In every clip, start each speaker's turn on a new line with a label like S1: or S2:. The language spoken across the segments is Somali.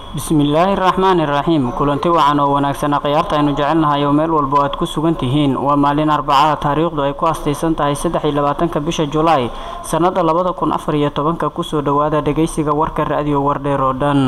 S1: bismillaahi raxmaani raxiim kulanti wacan oo wanaagsan khiyaarta aynu jecelnahay oo meel walba aad ku sugan tihiin waa maalin arbacada taariikhdu ay ku astaysan tahay saddex iyo labaatanka bisha julaay sannada labada kun afar iyo tobanka kusoo dhowaada dhegaysiga warka ra-diyo wardheer oo dhan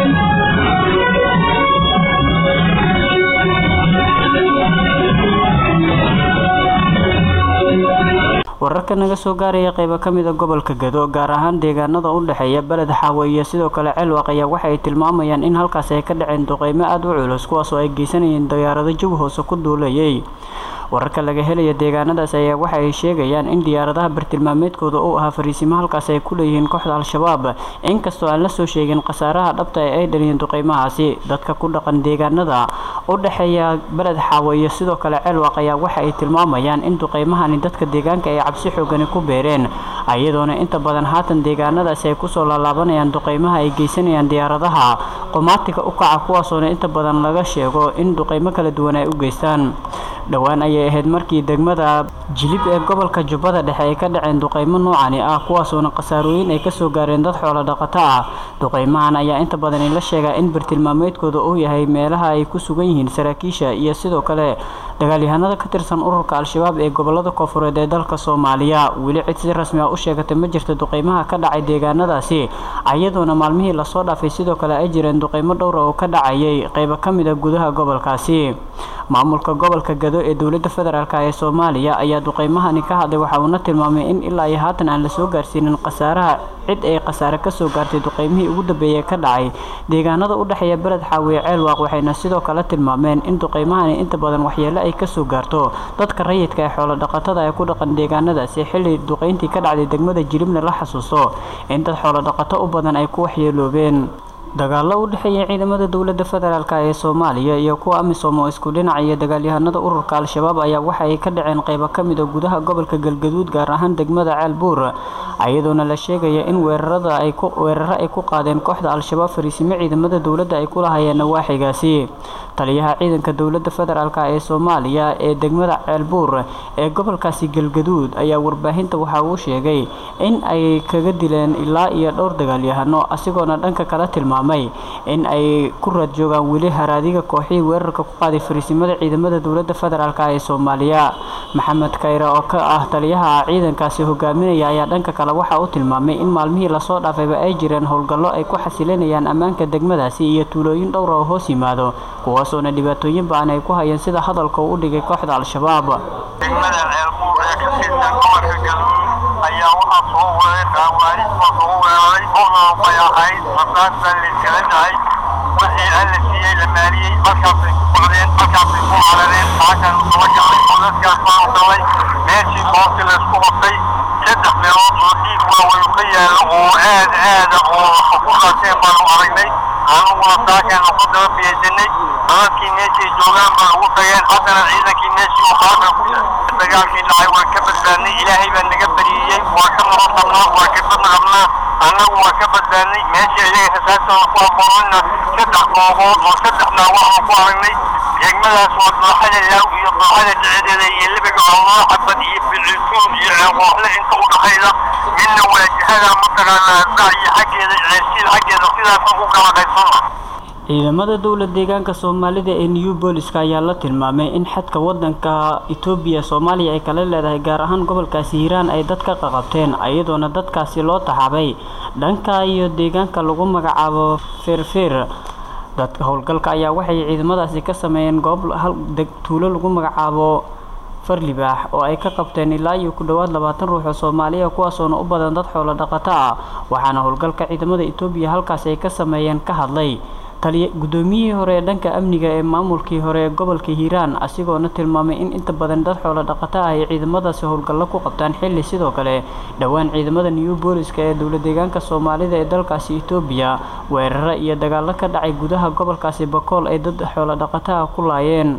S1: wararka naga soo gaaraya qeybo ka mida gobolka gado gaar ahaan deegaanada u dhexeeya beled xaawe iyo sidoo kale ceelwaq ayaa waxa ay tilmaamayaan in halkaas ay ka dhaceen duqeymo aada u culus kuwaasoo ay geysanayeen diyaarado jawi hoose ku duulayay wararka laga helaya deegaanadaas ayaa waxa ay sheegayaan in diyaaradaha bartilmaameedkooda uu ahaa fariisimo halkaas ay ku leeyihiin kooxda al-shabaab inkastoo aan la soo sheegin khasaaraha dhabta ee ay dhaliyeen duqeymahaasi dadka ku dhaqan deegaanada u dhexeeya beled xaawe iyo sidoo kale ceelwaq ayaa waxa ay tilmaamayaan in duqeymahani dadka deegaanka ay cabsi xoogani ku beereen iyadoona inta badan haatan deegaanadaasi ay kusoo laalaabanayaan duqeymaha ay geysanayaan diyaaradaha qomaatiga u kaca kuwaasoona inta badan laga sheego in duqeymo kala duwan ay u geystaan dhowaan ayay ahayd markii degmada jilib ee gobolka jubbada dhexe ay ka dhaceen duqeymo noocani ah kuwaasoona khasaarooyin ay kasoo gaareen dad xoolo dhaqato ah duqeymahan ayaa inta badani la sheegaa in bartilmaameedkooda uu yahay meelaha ay ku sugan yihiin saraakiisha iyo sidoo kale dagaalyahanada ka tirsan ururka al-shabaab ee gobolada koofureed ee dalka soomaaliya weli cid si rasmi ah u sheegatay ma jirta duqeymaha ka dhacay deegaanadaasi iyadoona maalmihii lasoo dhaafay sidoo kale ay jireen duqeymo dhowra oo ka dhacayay qeybo ka mid a gudaha gobolkaasi maamulka gobolka gado ee dowladda federaalk ee soomaaliya ayaa duqeymahani ka hadlay waxa uuna tilmaamay in ilaa iyo haatan aan lasoo gaarsiinin khasaaraha cid ay khasaare kasoo gaartay duqeymihii ugu dambeeyey ka dhacay deegaanada u dhexeeya beled xaawiye ceelwaaq waxayna sidoo kale tilmaameen in duqeymahani inta badan waxyeelo ay kasoo gaarto dadka rayidka ee xoolo dhaqatada ee ku dhaqan deegaanadaasi xilli duqeyntii ka dhacday degmada jiribna la xasuusto in dad xoolo dhaqato u badan ay ku waxyeeloobeen dagaalo u dhexeeya ciidamada dowladda federaalk ee soomaaliya iyo kuwa amisom oo isku dhinac iyo dagaalyahanada ururka al-shabaab ayaa waxa ay ka dhaceen qeybo ka mid a gudaha gobolka galgaduud gaar ahaan degmada ceelbuur iyadoona la sheegaya in weerarada ay weeraro ay ku qaadeen kooxda al-shabaab fariisimo ciidamada dowladda ay ku lahayeen nawaaxigaasi taliyaha ciidanka dowladda federaalk ee soomaaliya ee degmada ceelbuur ee gobolkaasi galgaduud ayaa warbaahinta waxa uu sheegay in ay kaga dileen ilaa iyo dhowr dagaalyahano asigoona dhanka kala tilmaamay in ay ku raad joogaan weli haraadiga kooxihii weerarka ku qaaday fariisimada ciidamada dowladda federaalk ee soomaaliya maxamed kayre oo ka ah taliyaha ciidankaasi hogaaminaya ayaa dhanka kale waxa uu tilmaamay in maalmihii lasoo dhaafayba ay jireen howlgallo ay ku xasilinayaan ammaanka degmadaasi iyo tuulooyin dhowra oo hoos yimaado kuwaasoona dhibaatooyin ba-an ay ku hayeen sida hadalka uu u dhigay kooxda al-shabaab
S2: degmada ceelbuur ee ka tirsan gobolka galmudug ayaa waxaa soo weeray qaawaaris oo soo weeraray howlan bay ahayd rasaas baa layskala dhahay wixii alla siiyey la maaliyey halkaasay ku socdeen halkaasay ku carareen lacagtaan usaba galay oo dadkaas baa u galay meeshii goobti laysku qabtay saddex meelood oo dhiig waaweyn ka yaalo oo aad aada oo ku qaateen baanu aragnay anuguna saakeenu ku daba biyeysanay dadkii meeshay joogaan baa ugu tageen haddana ciidankii meeshii uu halkan ku dagaalkii dhacay waan ka badbaadnay ilaahay baa naga bariyey waa ka nabad qabnaa waa ka badna qabnaa annagu waa ka badbaadnay meeshii iyaga rasaasana ku aqoonina saddex goobood oo saddexnaa waxaan ku aragnay degmadaas waa dooxada laaw iyo dooxada dhecedeeda iyo lebiga alloo xabad iyo bilciltuun iyo ceeqooxle inta u dhaxayda midna waajahada mataqaanaa dacyi xaggeeda ceersiil xaggeeda sidaasaan ku kala qaybsana
S1: ciidamada dowlad deegaanka soomaalida ee new booliska ayaa la tilmaamay in xadka wadanka etoobiya soomaaliya ay kala leedahay gaar ahaan gobolkaasi hiiraan ay dad ka qaqabteen iyadoona dadkaasi loo taxaabay dhanka iyo deegaanka lagu magacaabo feerfeer dadka howlgalka ayaa waxay ciidamadaasi ka sameeyeen goob tuulo lagu magacaabo farlibaax oo ay ka qabteen ilaa iyo ku dhowaad labaatan ruux oo soomaaliya kuwaasoona u badan dad xoolo dhaqato ah waxaana howlgalka ciidamada etoobiya halkaasi ay ka sameeyeen ka hadlay taliya guddoomiyihii hore ee dhanka amniga ee maamulkii hore ee gobolka hiiraan asigoona tilmaamay in inta badan dad xoolo dhaqato ah ay ciidamadaasi howlgallo ku qabtaan xilli sidoo kale dhowaan ciidamada new booliska ee dowlad deegaanka soomaalida ee dalkaasi etoobiya weeraro iyo dagaallo ka dhacay gudaha gobolkaasi bakool ay dad xoolo dhaqato ah ku laayeen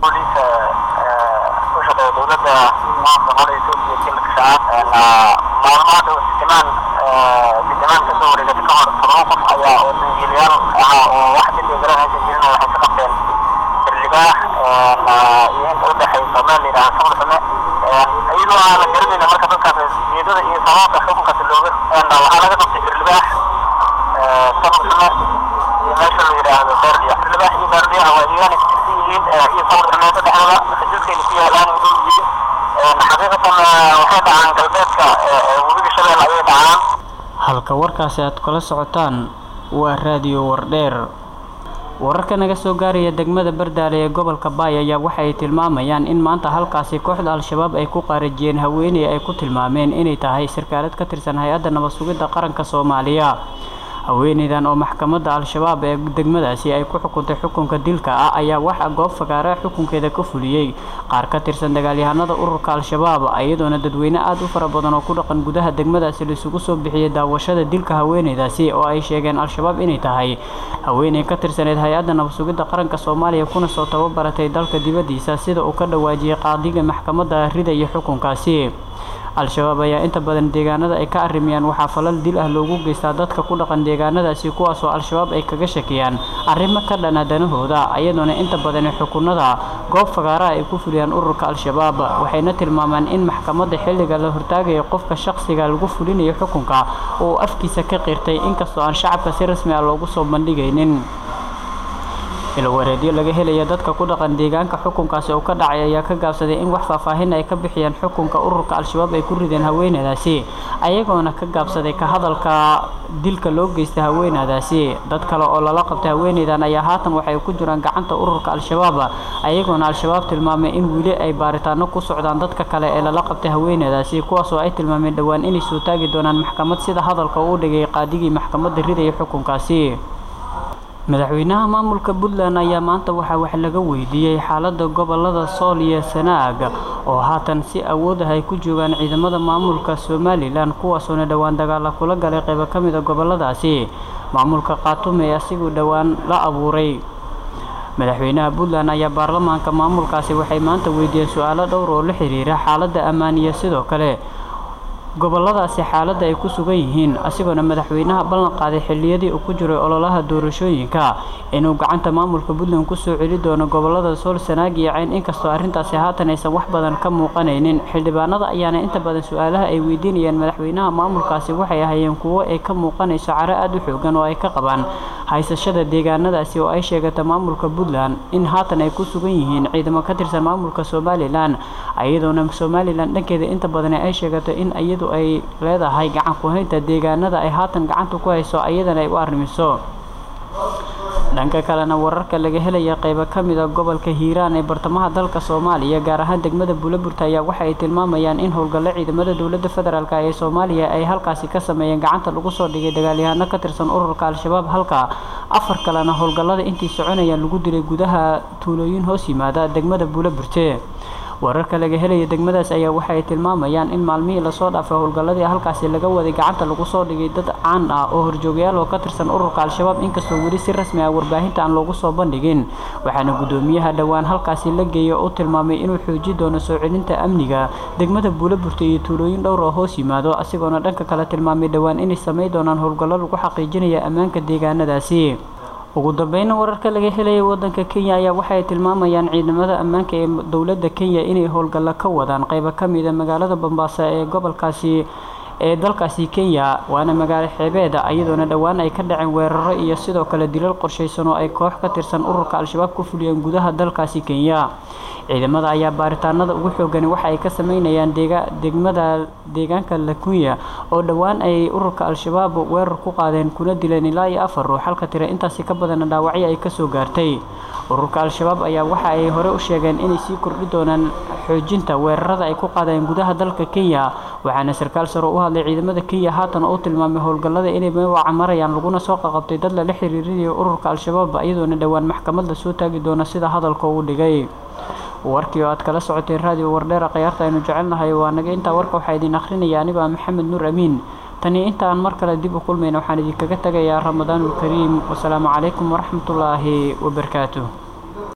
S2: dowladda maamulka Ethiopia kilka shacab maalmaha dhow simaan simaan ka soo wareegay ka hor toban qof ayaa oo dangiilyaal ahaa oo wax dambi garanaysa jirin waxay ka qabteen xildhibaax iyo inta u dhexaysa meel la yidhaha samar same iyadoo aan la garanayna marka dadkaas niyadada iyo sababta xukunkaasi looga waxaa laga qabtay xildhibaax samar same iyo meesha meesha la yidhaahdo beerdiya libaax iyo beerdiya waa deegaana katirsan yihiin iyo sawir dhameeto dhexdooda xuduudkayna ku yaalaan u dhow yihiin xaqiiqatan waxay dhacaan galbeedka webiga shabeelle ayay dhacaan
S1: halka warkaasi aad kala socotaan waa raadiyo wardheer wararka naga soo gaaraya degmada bardaale ee gobolka baay ayaa waxa ay tilmaamayaan in maanta halkaasi kooxda al-shabaab ay ku qaarajiyeen haweeney ay ku tilmaameen inay tahay sarkaalad ka tirsan hay-adda nabad sugidda qaranka soomaaliya haweeneydan oo maxkamadda al-shabaab ee degmadaasi ay ku xukuntay xukunka dilka ah ayaa waxa goob fagaara xukunkeeda ka fuliyey qaar ka tirsan dagaalyahanada ururka al-shabaab iyadoona dadweyne aada u fara badan oo ku dhaqan gudaha degmadaasi laisugu soo bixiyey daawashada dilka haweeneydaasi oo ay sheegeen al-shabaab inay tahay haweeney ka tirsaneyd hay-adda nabad sugidda qaranka soomaaliya kuna soo tababaratay dalka dibaddiisa sida uu ka dhawaajiyey qaadiga maxkamadda ridaya xukunkaasi al-shabaab ayaa inta badan deegaanada ay ka arrimayaan waxaa falal dil ah loogu geystaa dadka ku dhaqan deegaanadaasi kuwaasoo al-shabaab ay kaga shakiyaan arrimo ka dhana danahooda iyadoona inta badan xukunada goob fagaaraha ay ku fuliyaan ururka al-shabaab waxayna tilmaamaan in maxkamadda xilliga la hortaagayo qofka shaqsiga lagu fulinayo xukunka uu afkiisa ka qirtay inkastoo aan shacabka si rasmi ah loogu soo bandhigaynin ilwareedyo laga helaya dadka ku dhaqan deegaanka xukunkaasi oo ka dhacay ayaa ka gaabsaday in wax faahfaahin ay ka bixiyaan xukunka ururka al-shabaab ay ku rideen haweeneydaasi ayagoona ka gaabsaday ka hadalka dilka loo geystay haweeneydaasi dad kale oo lala qabtay haweeneydan ayaa haatan waxay ku jiraan gacanta ururka al-shabaab ayagoona al-shabaab tilmaamay in weli ay baaritaano ku socdaan dadka kale ee lala qabtay haweeneydaasi kuwaasoo ay tilmaameen dhowaan inay soo taagi doonaan maxkamad sida hadalka uu dhigay qaadigii maxkamadda ridaya xukunkaasi madaxweynaha maamulka puntland ayaa maanta waxaa wax laga weydiiyey xaalada gobolada sool iyo sanaag oo haatan si awood ah ay ku joogaan ciidamada maamulka somalilan kuwaasoona dhowaan dagaala kula galay qaybo ka mid a goboladaasi maamulka khaatume ee asiguu dhowaan la abuuray madaxweynaha puntland ayaa baarlamaanka maamulkaasi waxay maanta weydiiyeen su-aalo dhowr oo la xiriira xaalada ammaan iyo sidoo kale goboladaasi xaaladda ay ku sugan yihiin asigoona madaxweynaha ballan qaaday xilliyadii uu ku jiray ololaha doorashooyinka inuu gacanta maamulka puntland kusoo celi doono gobolada sool sanaag iyo cayn inkastoo arrintaasi haatan aysan wax badan ka muuqanaynin xildhibaanada ayaana inta badan su-aalaha ay weydiinayaan madaxweynaha maamulkaasi waxay ahaayeen kuwo ay ka muuqanayso caro aada u xoogan oo ay ka qabaan haysashada deegaanadaasi oo ay sheegata maamulka puntland in haatan ay ku sugan yihiin ciidamo ka tirsan maamulka somalilan iyadoona somalilan dhankeeda inta badan ay sheegato in iyadu ay leedahay gacan ku-haynta deegaanada ay haatan gacanta ku hayso ayadana ay u arrimiso dhanka kalena wararka laga helaya qaybo ka mid a gobolka hiiraan ee bartamaha dalka soomaaliya gaar ahaan degmada buulaburta ayaa waxa ay tilmaamayaan in howlgallo ciidamada dowladda federaalk ee soomaaliya ay halkaasi ka sameeyeen gacanta lagu soo dhigay dagaalyahano ka tirsan ururka al-shabaab halka afar kalena howlgallada intii soconayaan lagu dilay gudaha tuulooyin hoos yimaada degmada buulaburte wararka laga helaya degmadaas ayaa waxa ay tilmaamayaan in maalmihii lasoo dhaafay howlgalladii halkaasi laga waday gacanta lagu soo dhigay dad caan ah oo horjoogayaal oo ka tirsan ururka al-shabaab inkastoo weli si rasmi ah warbaahinta aan loogu soo bandhigin waxaana guddoomiyaha dhowaan halkaasi la geeya u tilmaamay inuu xooji doono soo celinta amniga degmada buulaburta iyo tuulooyin dhowr oo hoos yimaado asigoona dhanka kale tilmaamay dhowaan inay samay doonaan howlgallo lagu xaqiijinaya ammaanka deegaanadaasi ugu dambeyna wararka laga helaya wadanka kenya ayaa waxaay tilmaamayaan ciidamada ammaanka ee dowladda kenya inay howlgallo ka wadaan qaybo ka mida magaalada bambaasa ee gobolkaasi ee dalkaasi kenya waana magaalo xeebeeda iyadoona dhowaan ay ka dhaceen weeraro iyo sidoo kale dilal qorshaysan oo ay koox ka tirsan ururka al-shabaab ku fuliyeen gudaha dalkaasi kenya ciidamada ayaa baaritaanada ugu xoogani waxa ay ka sameynayaan degmada deegaanka lakunya oo dhowaan ay ururka al-shabaab weerar ku qaadeen kuna dileen ilaa iyo afar ruux halka tira intaasi ka badana dhaawacyo ay kasoo gaartay ururka al-shabaab ayaa waxa ay hore u sheegeen inay sii kordhi doonaan xoojinta weerarada ay ku qaadeen gudaha dalka kenya waxaana sarkaal saro u hadlay ciidamada kenya haatan oo u tilmaamay howlgallada inay meewaca marayaan laguna soo qaqabtay dad lala xiriirinayo ururka al-shabaab iyadoona dhowaan maxkamad la soo taagi doona sida hadalka uu dhigay warkii oo aad kala socoteen raadiyo wardheera khayaarta aynu jecelnahay waa naga intaa warka waxaa idin akhrinaya anigoo ah maxamed nuur amiin tani intaan mar kale dib u kulmayna waxaan idinkaga tegayaa ramadaanul kariim wasalaamu calaykum waraxmatullaahi wabarakaatuh